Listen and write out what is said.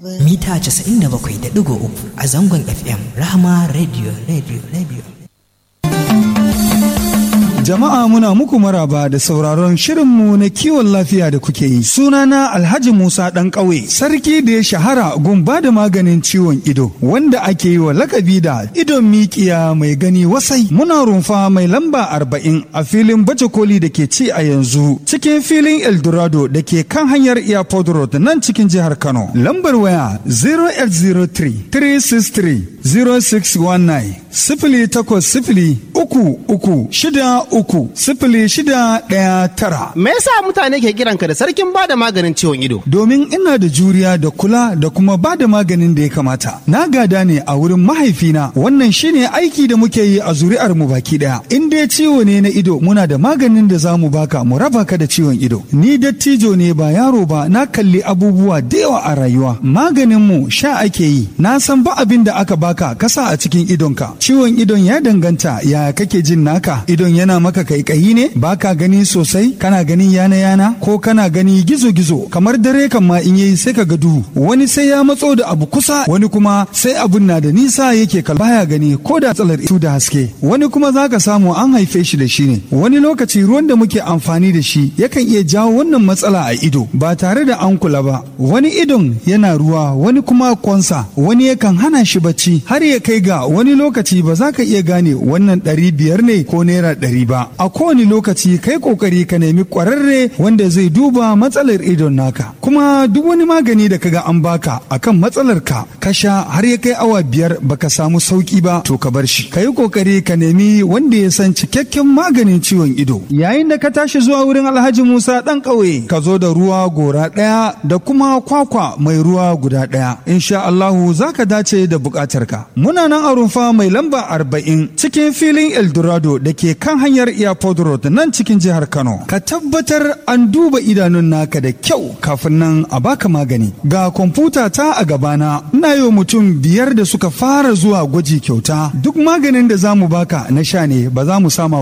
mita 97.3 a zangon FM Rahama Radio Radio Radio. Jama'a muna muku maraba da sauraron shirinmu na kiwon lafiya da kuke yi. Sunana Alhaji Musa ɗan ƙauye, sarki da ya shahara gun ba da maganin ciwon ido, wanda ake yi wa lakabi da idon mikiya mai gani wasai. Muna rumfa mai lamba arba'in a filin baje koli da ke ci a yanzu, cikin filin Eldorado da ke kan hanyar Airport Road nan cikin jihar Kano. Lambar waya 0803 363 0619 sifili takwas sifili uku uku shida uku sifili shida ɗaya tara. Me yasa mutane ke kiranka da sarkin bada maganin ciwon ido? Domin ina da juriya da kula da kuma ba da maganin da ya kamata. Na gada ne a wurin mahaifina wannan shine aiki da muke yi a zuri'ar mu baki ɗaya. In dai ciwo ne na ido muna da maganin da za mu baka mu raba ka da ciwon ido. Ni dattijo ne ba yaro ba na kalli abubuwa da yawa a rayuwa. Maganin mu sha ake yi. Na san ba abin da aka baka kasa a cikin idonka. Ciwon idon ya danganta ya kake jin naka. Idon yana maka kaikayi ne baka gani sosai kana gani yana yana ko kana gani gizo gizo kamar dare kan ma in yayi sai ka ga duhu wani sai ya matso da abu kusa wani kuma sai abun na da nisa yake kal baya gani ko da tsalar itu da haske wani kuma zaka samu an haife shi da shi ne wani lokaci ruwan da muke amfani da shi yakan iya jawo wannan matsala a ido ba tare da an kula ba wani idon yana ruwa wani kuma kwansa wani yakan hana shi bacci har ya kai ga wani lokaci ba za ka iya gane wannan ɗari biyar ne ko naira ɗari ba a kowane lokaci kai kokari ka nemi kwararre wanda zai duba matsalar idon naka kuma duk wani magani da kaga an baka akan matsalar ka ka sha har ya kai awa biyar baka samu sauki ba to ka bar shi ka yi kokari ka nemi wanda ya san cikakken maganin ciwon ido yayin da ka tashi zuwa wurin alhaji musa dan ƙauye ka zo da ruwa gora ɗaya da kuma kwakwa mai ruwa guda ɗaya insha allahu za ka dace da buƙatarka muna nan a rumfa mai lamba arba'in cikin filin eldorado da ke kan hanyar airport road nan cikin jihar kano ka tabbatar an duba idanun naka da kyau kafin nan a baka magani ga kwamfuta ta a gabana ina yi mutum biyar da suka fara zuwa gwaji kyauta duk maganin da za mu baka na sha ne ba za mu sama